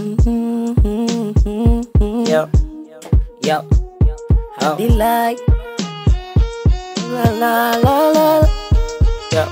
Yo, yo, oh. Delight. La la la la. Yo.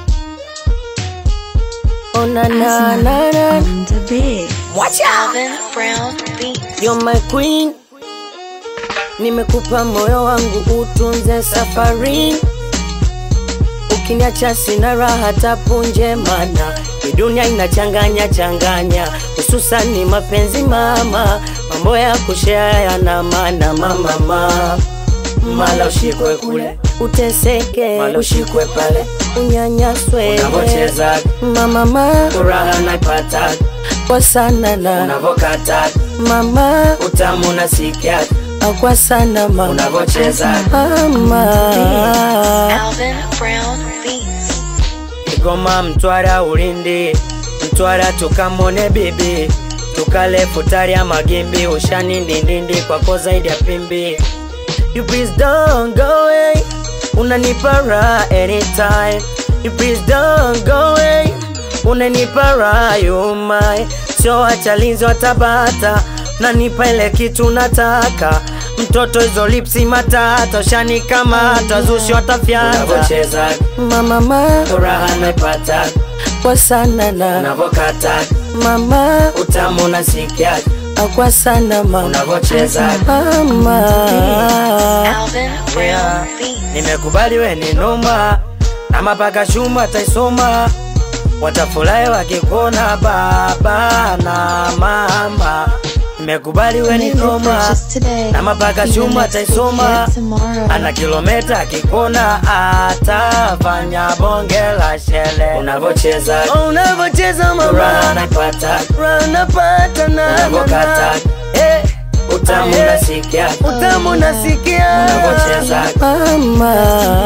Oh na na na na. on the beat. Watch out. Alvin Brown Beats. You're my queen. Nimekupa moyo wangu utunze safari. Ukiniacha sina raha tapunje, mana hii dunia inachanganya changanya, hususani mapenzi mama, mambo ya kushare yana maana mama mama mala ushikwe kule uteseke, mala ushikwe pale unyanyaswe, Unavocheza. mama mama furaha naipata kwa sana na unavokata mama utamu nasikia kwa sana mama unavocheza mama Alvin Brown Beats. Kigoma, Mtwara, Ulindi, Mtwara tukamone bibi tukale futari ya magimbi ushani ndindindi kwako zaidi ya pimbi You please don't go away unanipa raha anytime You please don't go away unanipa raha you my sio wachalinzi watabata nanipa ile kitu nataka mtoto hizo lipsi matata ushani kama tazushi watafyata unavocheza mama mama furaha naipata kwa sana na unavokata mama utamu nasikia kwa sana mama unavocheza mama Alvin Brown Beats. nimekubali we ni noma na mapaka shuma taisoma watafurahi wakikuona baba na mama nimekubali we ni noma na mapaka shuma taisoma ana kilometa akikona atafanya bonge la shele unavocheza Oh, unavocheza mama furaha naipata ranapata na unavokata Eh, utamu Eh. nasikia utamu nasikia unavocheza mama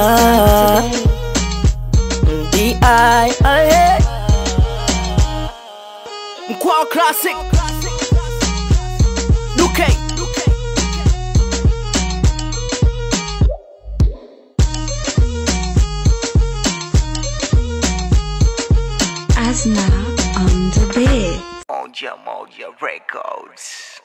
di Mkwao Classic Luke Asna on the beat. Moja Moja Records